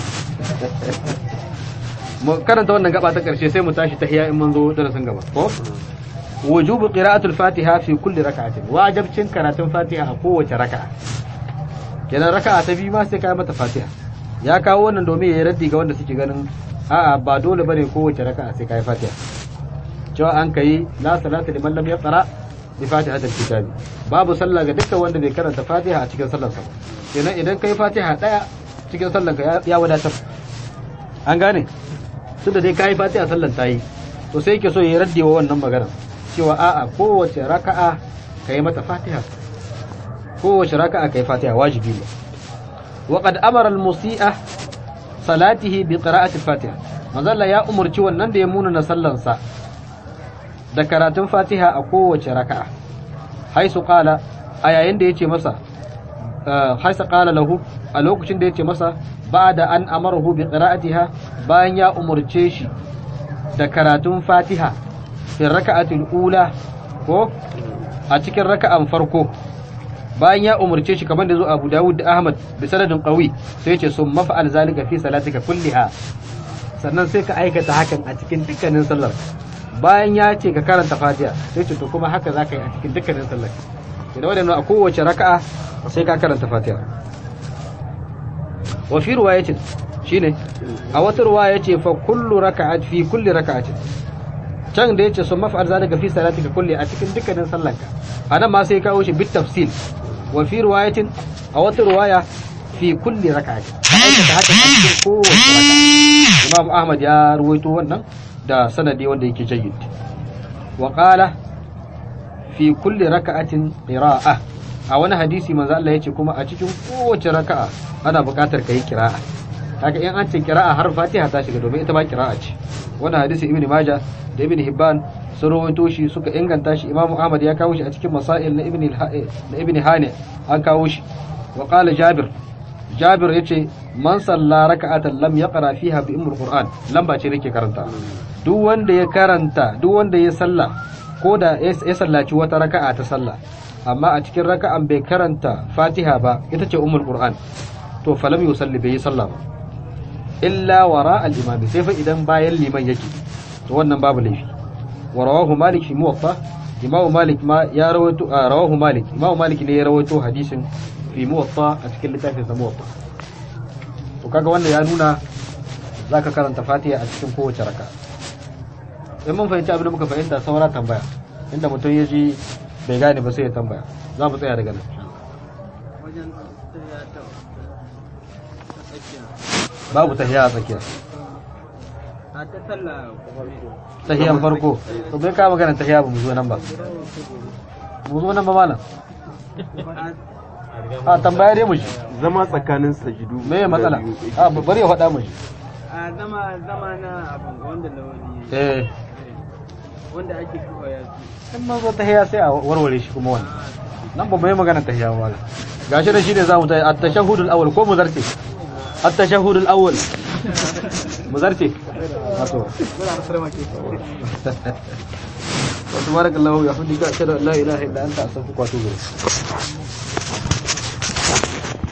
mu karanta wannan gaba ta karshe sai mu tashi tahiya in mun zo darasin gaba ko wujubu qira'atul fatiha fi kulli rak'atin wajibcin karatun fatiha a kowace raka'a kenan raka'a ta biyu ma sai kai mata fatiha ya kawo wannan domin ya yi raddi ga wanda suke ganin a'a ba dole bane kowace raka'a sai kai fatiha cewa an kai la salata liman lam yaqra bi fatihatil kitabi babu sallah ga dukkan wanda bai karanta fatiha a cikin sallarsa ba kenan idan kai fatiha daya cikin sallanka ya- ya wadatar an gane tunda dai kai fatiha sallan ta yi to sai yake so ya raddi wa wannan magana cewa a'a kowace raka'a kai mata fatiha kowace raka'a kai fatiha wajibi ne wa qad amara al-musi'a salatihi bi qira'ati al-fatiha manzalla ya umurci wannan da ya muna na sallansa da karatun fatiha a kowace raka'a haisu qala a yayin da yace masa ah, haisu qala lahu a lokacin da yace masa ba'da an amarahu bi qira'atiha bayan ya umurce shi da karatun fatiha fi raka'atul ula ko a cikin raka'an farko bayan ya umurce shi kamar da zo Abu Dawud da Ahmad bi sanadin qawi sai yace sun mafa'al zalika fi salatika kulliha sannan sai ka aikata hakan a cikin dukkanin sallar bayan ya ce ka karanta fatiha sai ce to kuma haka za ka yi a cikin dukkanin sallar idan wadanda a kowace raka'a sai ka karanta fatiha wa fi riwayatin shine a wata riwaya yace fa kullu raka'at fi kulli raka'atin can da yace sun maf'al zalika fi salatika kulli a cikin dukkanin sallarka anan ma sai kawo shi bit tafsil wa fi riwayatin a wata riwaya fi kulli raka'atin ka aikata haka a cikin kowace raka'a Imam Ahmad ya ruwaito wannan da sanadi wanda yake jayyid wa qala fi kulli raka'atin qira'a a wani hadisi manzo Allah yace kuma a cikin kowace raka'a ana buƙatar kai qira'a kaga in an ce qira'a har Fatiha ta shiga domin ita ma qira'a ce wannan hadisi Ibn Majah da Ibn Hibban sun rawaito shi suka inganta shi Imam Ahmad ya kawo shi a cikin masail na Ibn na Ibn Hani an kawo shi wa qala Jabir Jabir yace man salla raka'atan lam yaqra fiha bi ummul Qur'an lamba ce nake karanta duk wanda ya karanta duk wanda ya salla ko da ya sallaci wata raka'a ta sallah amma a cikin raka'an bai karanta Fatiha ba ita ce ummul Qur'an to falam yusalli bai yi sallah ba illa wara al-imam sai fa idan bayan liman yake to wannan babu laifi wa rawahu malik fi muwatta imamu malik ma ya rawaito ah, rawahu malik imamu malik ne ya rawaito hadisin fi muwatta a cikin littafin sa muwatta to kaga wannan ya nuna zaka karanta fatiha a cikin kowace raka in mun fahimci abin da muka fahimta saura tambaya inda mutum ya ji bai gane ba sai ya tambaya za mu tsaya daga nan wajen tafiya ta ta tsakiya babu tahiya a tsakiya a a ta sallah tahiyan farko to bai ka magana tahiya ba mu zo nan ba mu zo nan ba malam a tambaya dai mu ji zama tsakanin sajidu me ya matsala guda biyu. a bari ya faɗa mu ji a zama zama na abin wanda lawani eh wanda ake kafa ya su in man zo tahiya sai a warware shi kuma wannan nan ba mai magana tahiya ba malam gashi da shi ne zamu tayi at-tashahhudul awwal ko mu zarce at-tashahhudul awwal mu zarce wato وتبارك الله وبحمدك اشهد ان لا اله الا انت استغفرك واتوب اليك